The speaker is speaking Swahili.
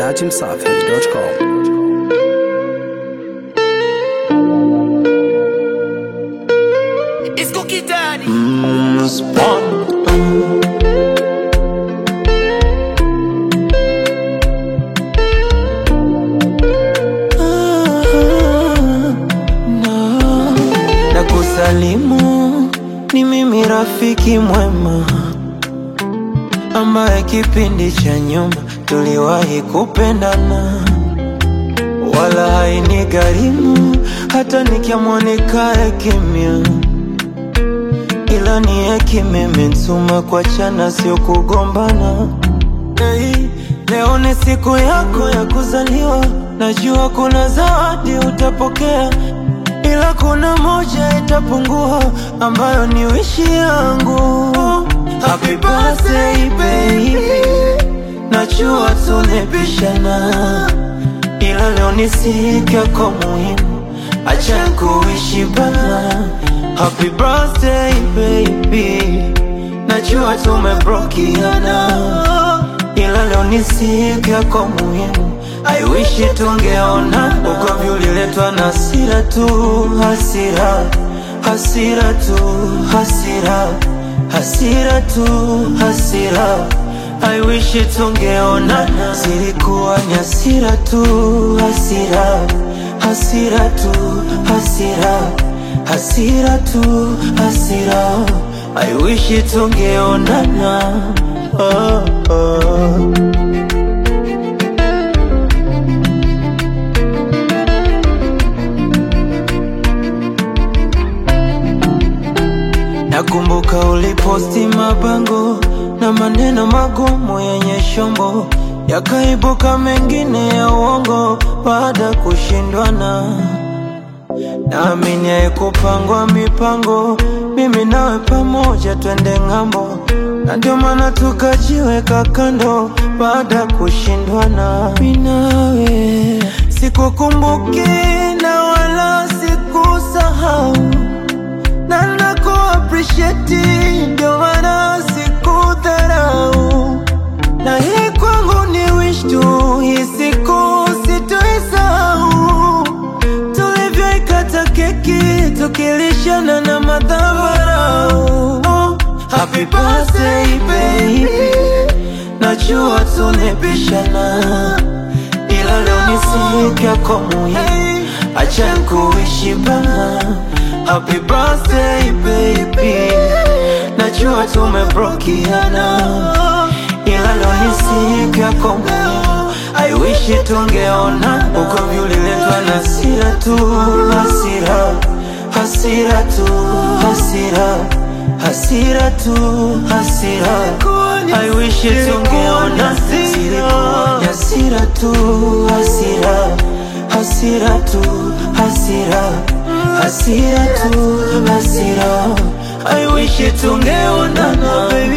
dachimsafi.com. It's cookie daddy. Spawn. Na kusalimu ni mimi rafiki mwema ambaye kipindi cha nyuma tuliwahi kupendana, wala haini gharimu hata nikiamua nikae kimya ila ni hekima imenituma kuachana, sio kugombana. Hey, leo ni siku yako ya kuzaliwa, najua kuna zawadi utapokea, ila kuna moja itapungua, ambayo ni wishi yangu. Happy birthday baby, najua tunapishana, ila leo ni siku yako muhimu, acha kuishi bana. Happy birthday baby, najua tumebrokiana, ila leo ni siku yako muhimu. I wish tungeona ugomvi uliletwa na hasira tu, hasira, hasira tu, hasira, hasira tu, hasira. I wish tungeonana, zilikuwa ni hasira tu, hasira, hasira tu, hasira, hasira tu, hasira. I wish tungeonana. Oh, oh. Nakumbuka uliposti mabango na maneno magumu yenye shombo, yakaibuka mengine ya uongo baada kushindwana. Naamini haikupangwa mipango, mimi nawe pamoja twende ng'ambo, na ndio maana tukajiweka kando baada kushindwana. Mimi nawe sikukumbuki na wala sikusahau na naku appreciate ndio maana sikudharau, na hii kwangu ni wish tu, hii siku sitoisahau, tulivyoikata keki tukilishana na madhabarau. Oh, happy birthday baby, najua tunapishana, ila leo ni siku yako muhimu, acha kuishi bana. Happy birthday baby, najua tumebrokiana, ila leo ni siku yako muhimu. I wish tungeona ugomvi uliletwa na hasira tu, hasira, hasira tu, hasira, hasira tu, hasira. I wish tungeona zilikuwa ni hasira tu, hasira, hasira tu, hasira, hasira tu, hasira. I wish tungeonana baby